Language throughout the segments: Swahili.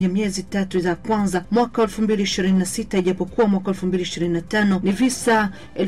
ya miezi tatu za kwanza mwaka 2026 ijapokuwa mwaka 2025 ni visa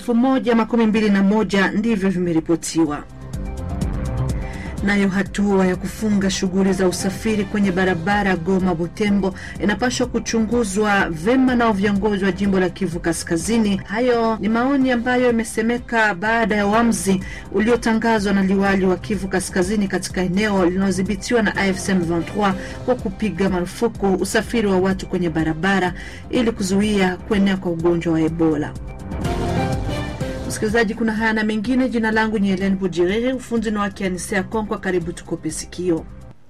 1021 ndivyo vimeripotiwa. Nayo hatua ya kufunga shughuli za usafiri kwenye barabara Goma Butembo inapaswa kuchunguzwa vema nao viongozi wa jimbo la Kivu Kaskazini. Hayo ni maoni ambayo yamesemeka baada ya uamuzi uliotangazwa na liwali wa Kivu Kaskazini katika eneo linalodhibitiwa na AFC M23 kwa kupiga marufuku usafiri wa watu kwenye barabara ili kuzuia kuenea kwa ugonjwa wa Ebola. Msikilizaji, kuna haya na mengine. Jina langu ni Helen Bujiriri, ufundi na wake Anisea Konkwa. Karibu tukope sikio.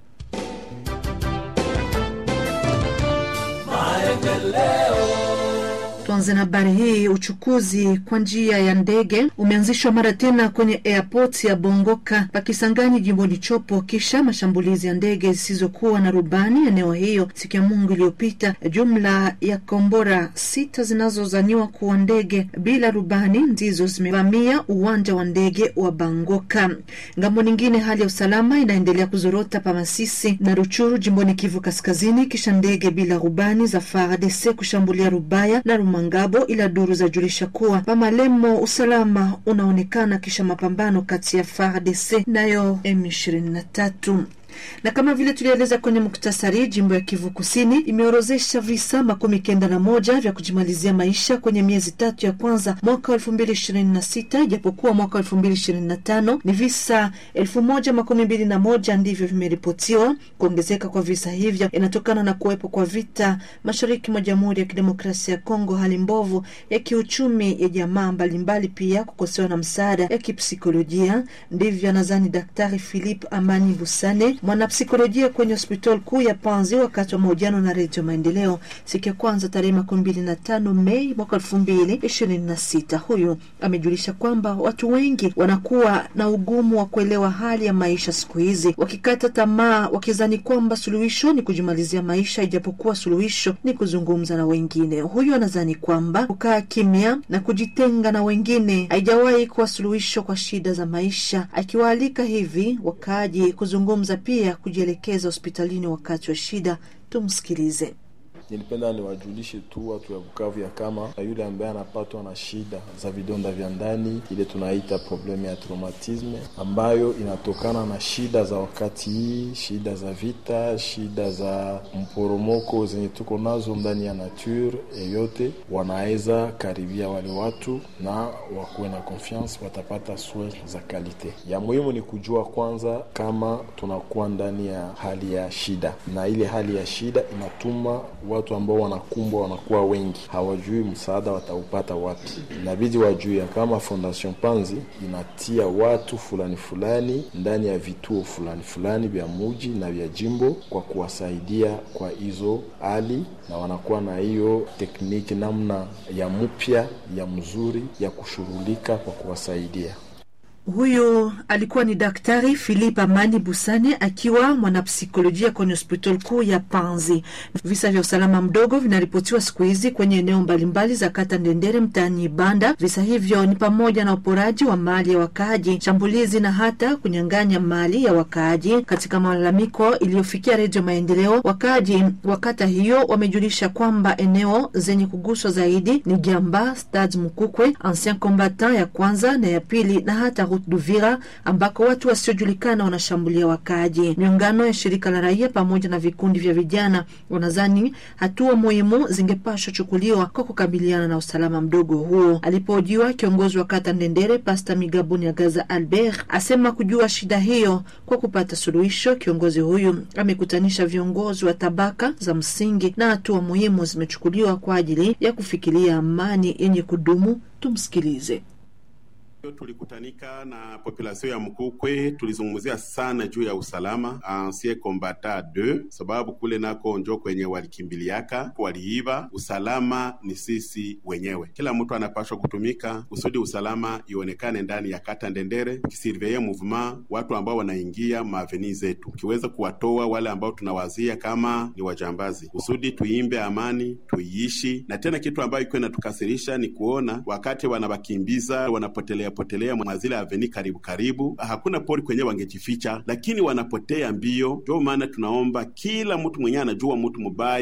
Tuanze na habari hii. Uchukuzi kwa njia ya ndege umeanzishwa mara tena kwenye airport ya Bongoka Pakisangani, jimboni Chopo, kisha mashambulizi ya ndege zisizokuwa na rubani eneo hiyo siku ya Mungu iliyopita. Jumla ya kombora sita zinazozaniwa kuwa ndege bila rubani ndizo zimevamia uwanja wa ndege wa Bangoka. Ngambo nyingine, hali ya usalama inaendelea kuzorota pa Masisi na Ruchuru, jimboni Kivu Kaskazini, kisha ndege bila rubani za FARDC kushambulia Rubaya na Mangabo ila duru za julisha kuwa Pamalemo usalama unaonekana kisha mapambano kati ya FARDC nayo M23 na kama vile tulieleza kwenye muktasari, jimbo ya Kivu Kusini imeorozesha visa makumi kenda na moja vya kujimalizia maisha kwenye miezi tatu ya kwanza mwaka wa elfu mbili ishirini na sita ijapokuwa mwaka wa elfu mbili ishirini na tano ni visa elfu moja makumi mbili na moja ndivyo vimeripotiwa. Kuongezeka kwa visa hivyo inatokana na kuwepo kwa vita mashariki mwa Jamhuri ya Kidemokrasia ya Kongo, hali mbovu ya kiuchumi ya jamaa mbalimbali, pia kukosewa na msaada ya kipsikolojia. Ndivyo anadhani Daktari Philip Amani Busane mwanapsikolojia kwenye hospitali kuu ya Panzi wakati wa mahojiano na Redio Maendeleo siku ya kwanza tarehe makumi mbili na tano Mei mwaka elfu mbili ishirini na sita. Huyu amejulisha kwamba watu wengi wanakuwa na ugumu wa kuelewa hali ya maisha siku hizi, wakikata tamaa, wakizani kwamba suluhisho ni kujimalizia maisha, ijapokuwa suluhisho ni kuzungumza na wengine. Huyu anadhani kwamba kukaa kimya na kujitenga na wengine haijawahi kuwa suluhisho kwa shida za maisha, akiwaalika hivi wakaaji kuzungumza pia ya kujielekeza hospitalini wakati wa shida. Tumsikilize. Nilipenda niwajulishe tu watu ya Bukavu ya kama yule ambaye anapatwa na shida za vidonda vya ndani, ile tunaita problemu ya traumatisme, ambayo inatokana na shida za wakati hii, shida za vita, shida za mporomoko zenye tuko nazo ndani ya nature yeyote, wanaweza karibia wale watu na wakuwe na confiance, watapata soin za kalite. Ya muhimu ni kujua kwanza kama tunakuwa ndani ya hali ya shida, na ile hali ya shida inatuma watu ambao wanakumbwa wanakuwa wengi, hawajui msaada wataupata wapi. Inabidi wajue ya kama Fondation Panzi inatia watu fulani fulani ndani ya vituo fulani fulani vya muji na vya jimbo kwa kuwasaidia kwa hizo hali, na wanakuwa na hiyo tekniki namna ya mpya ya mzuri ya kushughulika kwa kuwasaidia. Huyu alikuwa ni Daktari Philip Amani Busane akiwa mwanapsikolojia kwenye hospitali kuu ya Panzi. Visa vya usalama mdogo vinaripotiwa siku hizi kwenye eneo mbalimbali za kata Ndendere mtaani Ibanda. Visa hivyo ni pamoja na uporaji wa mali ya wakaaji, shambulizi na hata kunyang'anya mali ya wakaaji. Katika malalamiko iliyofikia Redio Maendeleo, wakaaji wa kata hiyo wamejulisha kwamba eneo zenye kuguswa zaidi ni Jamba, Stade Mukukwe, Ancien Combatant ya kwanza na ya pili na hata Duvira ambako watu wasiojulikana wanashambulia wakaaji. Miungano ya shirika la raia pamoja na vikundi vya vijana wanadhani hatua muhimu zingepashwa chukuliwa kwa kukabiliana na usalama mdogo huo. Alipohojiwa kiongozi wa kata Ndendere, Pasta Migabuni Agaza Albert asema kujua shida hiyo kwa kupata suluhisho. Kiongozi huyu amekutanisha viongozi wa tabaka za msingi na hatua muhimu zimechukuliwa kwa ajili ya kufikiria amani yenye kudumu. Tumsikilize. Tulikutanika na populasio ya Mkukwe, tulizungumzia sana juu ya usalama ancien combatant 2 sababu kule nako njo kwenye walikimbiliaka waliiba. Usalama ni sisi wenyewe, kila mtu anapashwa kutumika kusudi usalama ionekane ndani ya kata Ndendere, kisurveye mouvement watu ambao wanaingia maaveni zetu, kiweza kuwatoa wale ambao tunawazia kama ni wajambazi, kusudi tuimbe amani, tuiishi. Na tena kitu ambayo iko inatukasirisha ni kuona wakati wanawakimbiza wanapotelea wanapotelea mwazile aveni karibu karibu, hakuna pori kwenye wangejificha, lakini wanapotea mbio. Ndio maana tunaomba kila mtu mwenyewe anajua mtu mubaya